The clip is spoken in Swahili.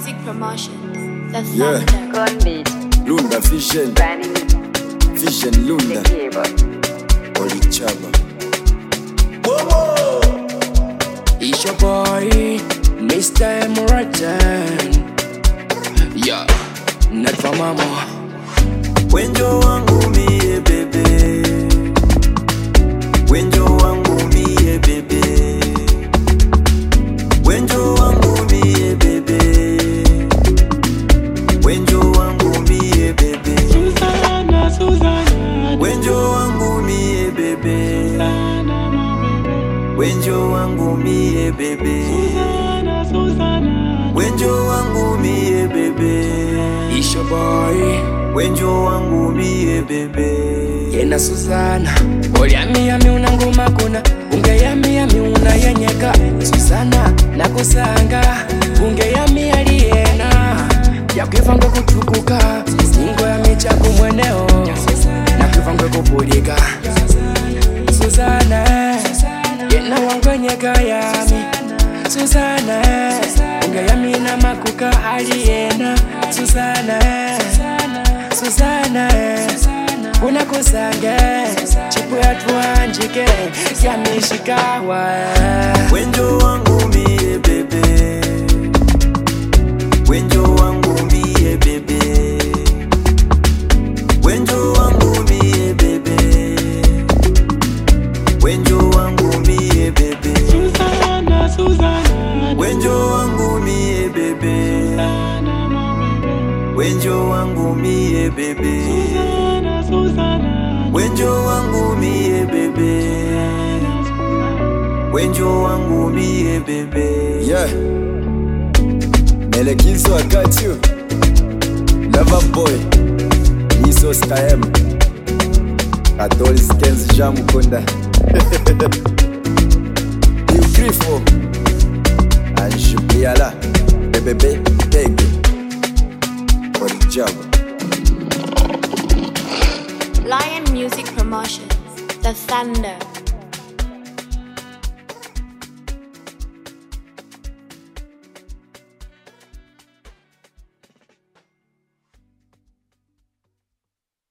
Music Promotions. The Yeah. Thunder. Gun beat, Lunda Vision, Granny, Vision Lunda, the cable. Olichaba. It's your boy, Mr. Emrajan. Yeah, not for mama. Wenjo wangu mie bebe, wenjo wangu mie bebe, wenjo wangu mie bebe, wenjo wangu mie bebe, Susanna, Susanna, wenjo wangu mie bebe, wenjo wangu mie bebe, Susanna, Susanna, wenjo wangu mie bebe, It's your boy, wenjo wangu mie bebe. yena Suzana. Oliamiami una ngoma kuna, ungeyamiami una yenyeka. Susana, nakusanga, ungeyami aliyena. Yakwivangwe kutukuka, singo ya michaku mweneo. Nakwivangwe kupulika. Susana, yena wangwenyeka yami. Susana, ungeyami na makuka aliyena. Susana, Susana, unakusange chipu yatwanjike yamishikawa Wenjo wangu mie bebe Wenjo wangu mie bebe Wenjo wangu mie bebe Wenjo wangu mie bebe Susanna, Susanna, Wenjo wangu mie bebe Susanna, my baby. Wenjo wangu mie bebe Susanna, Susanna, Wenjo wangu mie bebe Wenjo wangu mie bebe Yeah Melekizo I got you Lover boy Niso Skyem Katolis Kenz Jamukunda Ugrifo Anshubiala Bebebe Tege Orijaba Lion Music Promotions. The Thunder.